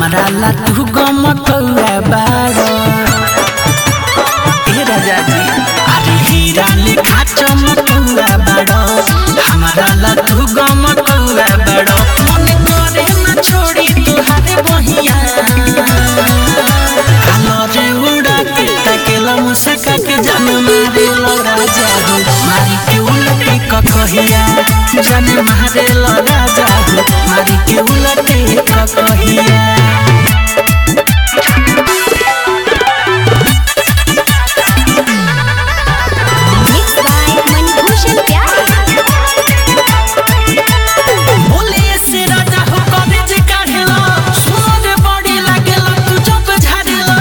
हमारा ला तू गम कौआ बारो ए राजा जी अरे हीरा लिखा चमकौआ बारो हमारा ला तू गम कौआ बारो मन करे न छोड़ी तुहारे बहिया कलरे उड़ा के तकेला मुसका के जन मारे लगा जादू मारी के उलटे ककहिया जन मारे लगा जादू मारी के उलटे ककहिया Mixed by Manibhushan Pyare. बोले से राजा हो कॉलेज काढ़ेला सुर बॉडी लागेला तू जब झाड़ेला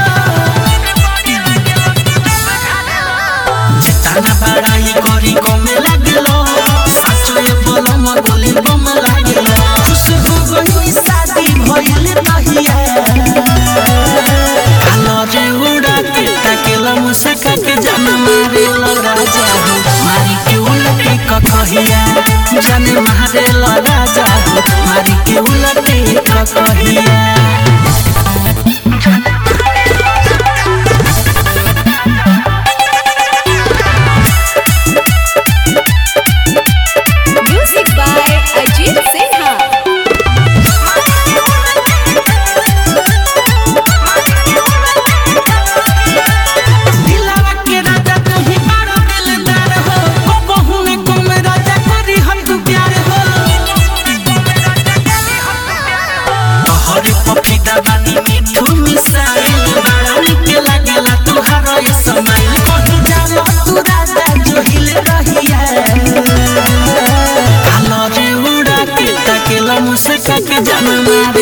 जितना बड़ाई करी कमे लागेला साचो ये बलम गोली बम लागेला खुशबू गई शादी भइल तहिया कलरे उड़ा के ताकेला मुसका के जन मारे लगा जादू मारी के उलटे ककहिया जन मारे लगा जादू मारी के उलटे ककहिया Music by Ajit Sinha. दिलावा के राजा तू ही बड़ा दिलदार हो को बहु ने को में राजा करी हम तू प्यार हो तोहरे पपीता बानी मिठू मिसाइल बड़ा निक लागेला तुहारा ये समाइल कहीं जाला तू राजा जो हिल रहिया कलरे उड़ा के तकेला मुसका के जन मारे